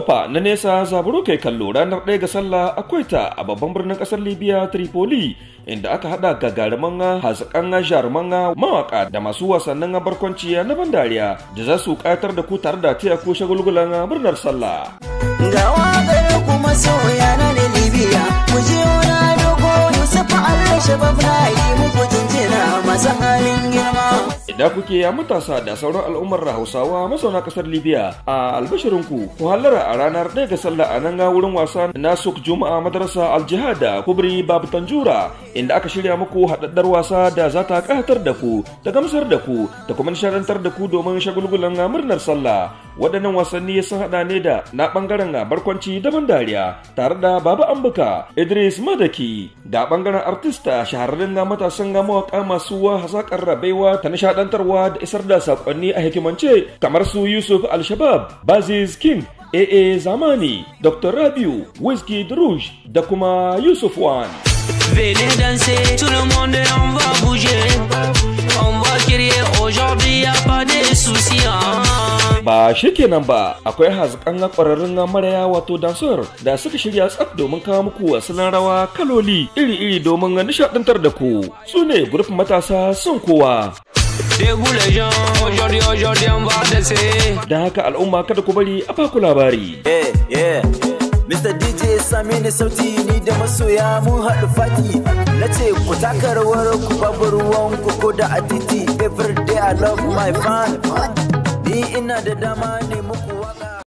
fa na nesa zaburo kai kallo ranar ɗaya ga sallah akwai ta a babban birnin ƙasar libya tripoli inda aka hada gagaruman hazikan jaruman mawaka da masu wasannin barkwanci na ban dariya da za su ƙayatar da ku tare da taya ko shagulgulan murnar sallah. Ga waƙar kuma soya na da libya mu je wani dogo yusuf allah shabab na yi muku jinjina masu halin girma. Idan kuke ya matasa da sauran al'ummar Hausawa mazauna kasar Libya a albashirinku ku hallara a ranar ɗaya ga sallah a nan wurin wasa na Suk Juma'a madarasa Aljihad da Kubri Babu Tanjura inda aka shirya muku haɗaɗɗar wasa da za ta ƙayatar da ku da gamsar da ku da kuma nishaɗantar da ku domin shagulgulan murnar sallah. Waɗannan wasanni sun haɗa ne da na ɓangaren barkwanci daban dariya tare da Baba Ambuka Idris Madaki da ɓangaren artista shahararren matasan mawaƙa masu hazaƙar rabaiwa ta nishaɗantarwa da isar da saƙonni a hikimance kamar su Yusuf Al-Shabab, Baziz King, AA Zamani, Dr. Rabiu, Whiskey Rouge da kuma Yusuf Wan. Venez danser, tout le monde on va bouger. On va crier aujourd'hui, y'a pas de soucis. Ba shi kenan ba, akwai hazikan ƙwararrun maraya wato dansar da suka shirya tsaf domin kawo muku wasannin rawa kaloli iri-iri domin nishaɗantar da ku. Su ne gurfin matasa son kowa. Debout les gens, aujourd'hui, aujourd'hui on va danser. Da haka al'umma kada ku bari a baku labari. Yeah, yeah. Mr. DJ same ni sauti ni da masoya mun haɗu fati na ce ku taka rawar ku babu ruwan ku ko da a titi every day I love my fan ni ina da dama ne